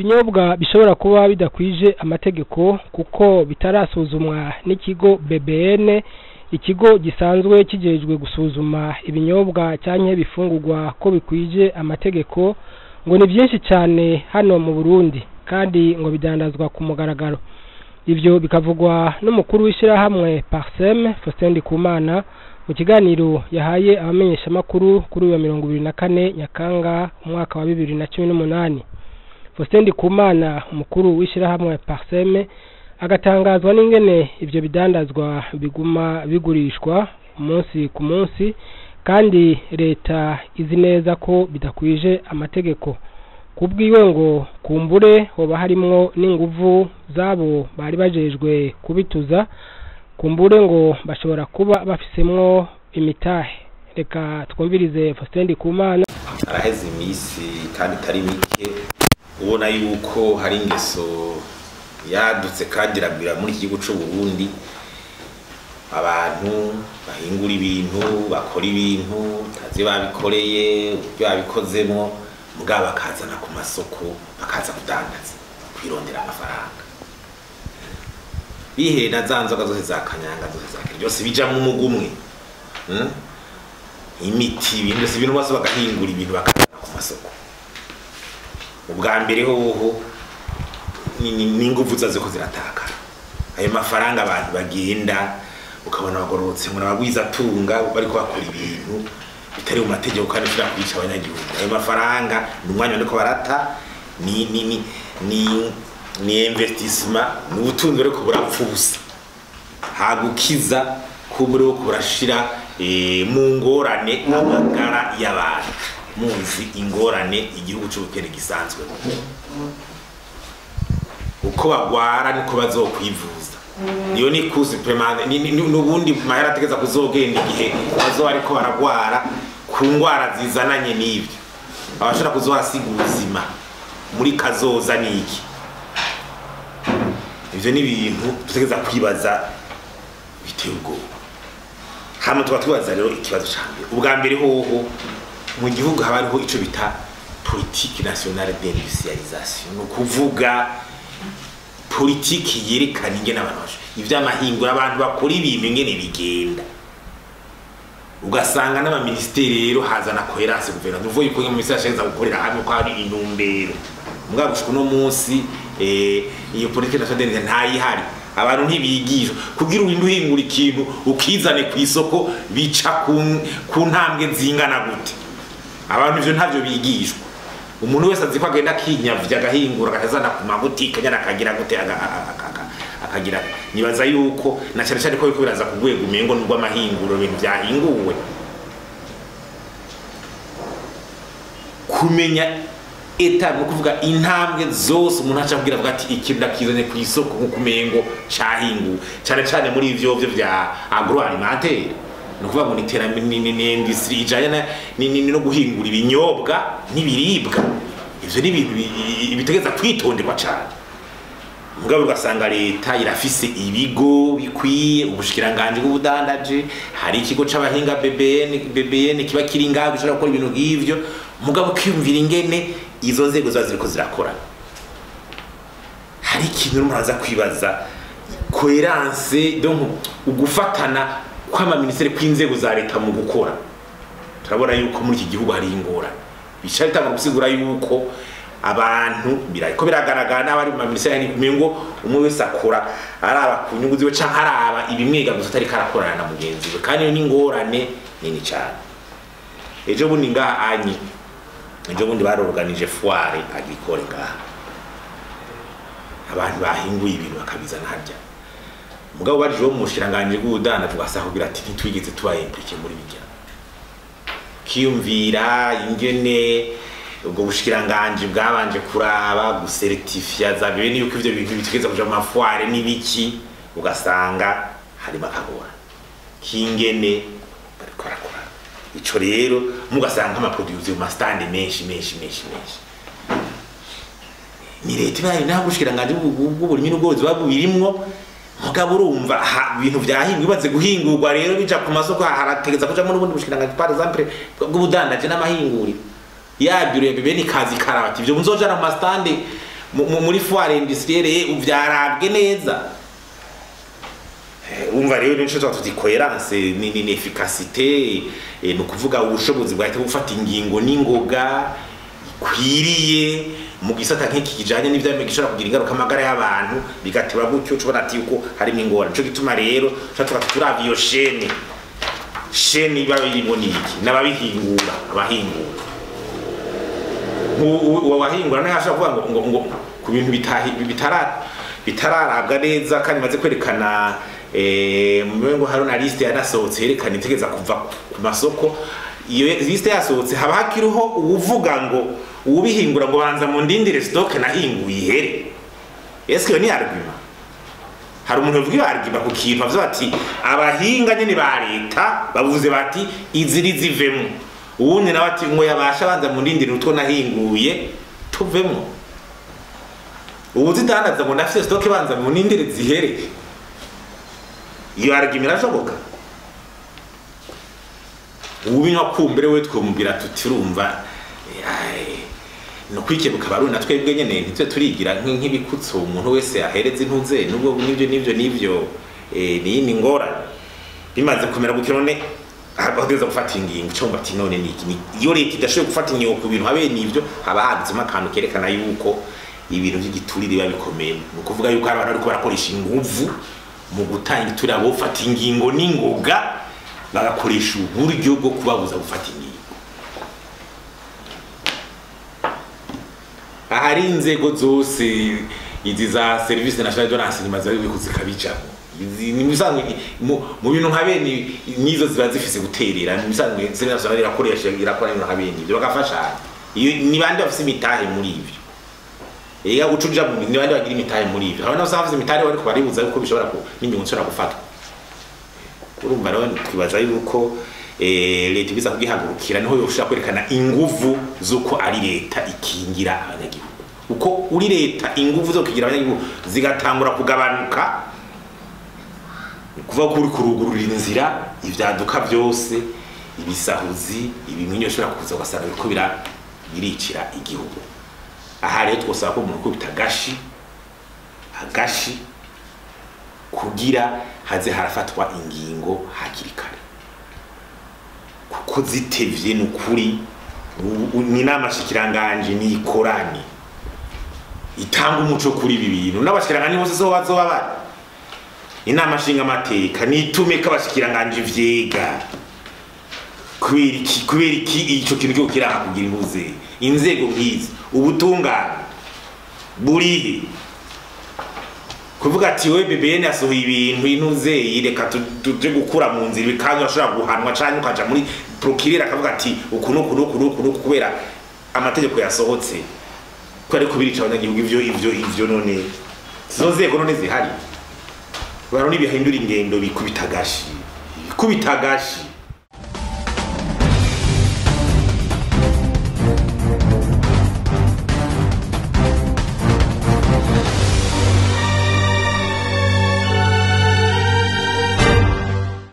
ibinyobwa bishobora kuba bidakwije amategeko kuko bitarasuzumwa n'ikigo BBN ikigo gisanzwe kijejwe gusuzuma ibinyobwa canke bifungurwa ko bikwije amategeko ngo ni byinshi cyane hano mu Burundi kandi ngo bidandazwa ku mugaragaro ivyo bikavugwa n'umukuru w'ishirahamwe Parsem Faustin Ndikumana mu kiganiro yahaye abamenyeshamakuru kuri uyu wa mirongo ibiri na kane Nyakanga umwaka wa bibiri na cumi n'umunani Faustin Ndikumana umukuru w'ishirahamwe Parsem agatangazwa n'ingene ivyo bidandazwa biguma bigurishwa umunsi ku munsi kandi leta izi neza ko bidakwije amategeko kubwiwe ngo kumbure hoba harimwo n'inguvu zabo bari bajejwe kubituza kumbure ngo bashobora kuba bafisemwo imitahe reka twumvirize Faustin Ndikumana araheze iminsi kandi itari mike ubona yuko hari ingeso yadutse kandi iragwira muri iki gihugu c'u Burundi abantu bahingura ibintu bakora ibintu tazi babikoreye uburyo babikozemwo mugabo bakazana ku masoko bakaza kudandaza kwirondera amafaranga bihena za nzoga zose za kanyanga zose za kera byose bija mu mugumwe hmm? imiti ibintu byose ibintu bose bagahingura ibintu bakazana ku masoko ubwa mbere hoho n'inguvu zazo ko ziratakara ayo mafaranga abantu bagenda ukabona bagororotse ngo nabagwiza tunga bariko bakora ibintu bitari mu mategeko kandi ushobora kwica abanyagihugu ayo mafaranga ni umwanya bariko barata ni ni ni ni ni investissement ni ubutunzi ariko burapfa ubusa hagukiza kumuri wo kurashira e, mu ngorane amagara y'abantu muzi ingorane igihugu c'ubukene gisanzwe uko bagwara niko bazokwivuza niyo ni kuzi permanent nubundi mahera ategeza kuzogenda igihe bazoba ariko baragwara ku ngwara zizananye n'ivyo abashobora kuzohasiga ubuzima muri kazoza niki ivyo ni ibintu dutegeza kwibaza biteye ubwoba hama tuba twibaza rero ikibazo ca mbere ubwa mbere hoho mu gihugu haba hariho ico bita politique nationale d'industrialisation ni ukuvuga politiki yerekana ingene abantu basho ivy'amahingura abantu bakora ibintu ingene bigenda ugasanga n'amaministeri rero hazana coherence guverinoma uvuye yuko mu ministeri ashaka gukorera hamwe ko hari intumbero mbwa gushika uno munsi eh iyo politiki nationale ntayihari abantu ntibigishwa kugira urinde uhingura ikintu ukizane ku isoko bica ku ntambwe zingana gute abantu ivyo ntavyo bigishwa umuntu wese azi ko agenda akinyavya agahingura akazana ku mabutike nyana akagira gute akagira nibaza yuko na cyane cyane ko biriko biraza ku rwego umengo nubwo amahinguro ibintu vyahinguwe kumenya eta ni ukuvuga intambwe zose umuntu aca kugira avuga ati ikintu ndakizanye ku isoko nk'uko umengo cahinguwe cyane cyane muri ivyo vyo vya agroalimentaire ni ukuvuga ngo ni iterambere ni industrie ijanye no guhingura ibinyobwa n'ibiribwa ivyo ni ibintu bitegeza kwitonderwa cane mugabo ugasanga leta irafise ibigo bikwiye ubushikiranganje bw'ubudandaje hari ikigo c'abahinga BBN BBN kiba kiri ngaho gishobora gukora ibintu nk'ivyo mugabo kwiyumvira ingene izo nzego ziba ziriko zirakora hari ikintu urimo uraza kwibaza coherence donc ugufatana kw'amaministeri kw'inzego za leta mu gukora turabona yuko muri iki gihugu hari ingorane bica bitanga gusigura yuko abantu birariko biragaragara n'abari mu maminisiteri ni ngo umwe wese akora araba ku nyungu ziwe canke araba ibimwega gusa atariko arakorana na mugenzi we kandi iyo ni ingorane nini cane ejo bundi ngaha anyi ejo bundi baroroganije foire agricole ngaha abantu bahinguye ibintu bakabizana harya mugabo bajije wo mu bushiranganje bw'ubudandaji ugasanga kugira ati ntitwigeze tuba implike muri bijya kiyumvira ingene ubwo bushikiranganje bwabanje kuraba gusertifia za bibeni yuko ivyo bintu bitegeza kuja mu mafware n'ibiki ugasanga harimo akagora kingene bariko barakora ico rero mugasanga nk'amaproduce mu mastande menshi menshi menshi menshi ni leta ibaye naho ubushikiranganje bw'uburimyi n'ubworozi buba bubirimwo mugabo urumva ibintu vyahingwa bimaze guhingurwa rero bija ku masoko harategeza kujamo n'ubundi bushikiranganje par exemple bw'ubudandaje n'amahinguriro yabyuruye bebe ni kazi karabati ivyo muzojana mu mastande mu- mu- muri foire industrielle uvyarabwe neza Eh, umva rero nico tuba tuti coherence ni ni ni efficacité eh, ni ukuvuga ubushobozi bwahita gufata ingingo n'ingoga ikwiriye mu gisata nk'iki kijanye n'ivyame gishobora kugira ingaruka amagara y'abantu bigateba gutyo tubona ati yuko harimo ingorane nico gituma rero tuba tuba turavye iyo shene shene iba irimo niki n'ababihingura abahingura uwo wahingura nawe ashobora kuvuga ngo ngo ngo ku bintu bitahi bitara bitararabwa neza kandi maze kwerekana eh ngo hari na liste yanasohotse yerekana itegeza kuva ku masoko iyo liste yasohotse haba hakiriho uwuvuga ngo uwubihingura ngo banza mu ndindire stock nahinguye ihere eske iyo ni argument hari umuntu uvuga iyo argument ku kintu avuze bati abahinga nyene ba leta bavuze bati iziri zivemo uwundi nawe ati ngo yabasha banza mu ndindire utwo nahinguye tuvemo ubu zidandaza ngo ndafise stock banza mu ndindire zihere iyo argument irashoboka ubinywa kumbere we twumvira tuti urumva no kwikebuka barundi natwe bwe nyene ntitwe turigira nk'ibikutso umuntu wese ahereza intuze nubwo nivyo nivyo nivyo eh ni ni ngorane bimaze kumera gukira none abategeza gufata ingingo cyo mbati none niki iyo leta idashoboye gufata ingingo ku bintu habe nivyo haba handitsemo akantu kerekana yuko ibintu by'igiturire biba bikomeye ni ukuvuga yuko hari abantu bariko barakoresha inguvu mu gutanga igiturire abo gufata ingingo n'ingoga bagakoresha uburyo bwo kubabuza gufata ingingo ahari inzego zose izi za service national de renseignement zari kuzikabijamo ni bisanzwe mu bintu nka bene nizo ziba zifise guterera ni bisanzwe service national irakoresha irakora ibintu nka bene ibyo bagafashanya iyo ni bande bafise imitahe muri ibyo ega ucuja mu ni bande bagira imitahe muri ibyo abana bose bafise imitahe bariko baribuza yuko bishobora ku n'ingingo nshobora gufatwa urumva rero twibaza yuko leta ibiza kugihagurukira niho yoshobora kwerekana inguvu z'uko ari leta ikingira abanyagihugu uko uri leta inguvu zo kugira abanyagihugu zigatangura kugabanuka kuva ko uri kurugururira inzira ivyaduka byose ibisahuzi ibimwinyo bishobora kuza ugasanga biriko biricira igihugu aha rero twosaba ko umuntu ukubita agashi agashi kugira haze harafatwa ingingo hakiri kare kuko zitevye ni ukuri ni n'amashikiranganje ni ikorani itanga umuco kuri ibi bintu n'abashikiranganje bose so bazoba bari inama nshinga amateka nitume ko abashikiranganje vyega kubera iki kubera iki ico kintu cyo kiraha kugira impuze inzego nk'izi ubutungane burihe kuvuga ati we BBN yasohoye ibintu inuze reka tuje gukura mu nzira bikaza ashobora guhanwa cyane ukaja muri procureur akavuga ati uku nuku nuku nuku nuku kubera amategeko yasohotse ko ari kubirica abanyagihugu ivyo ivyo ivyo none zo nzego none zihari baroni bihindura ingendo bikubita gashi bikubita gashi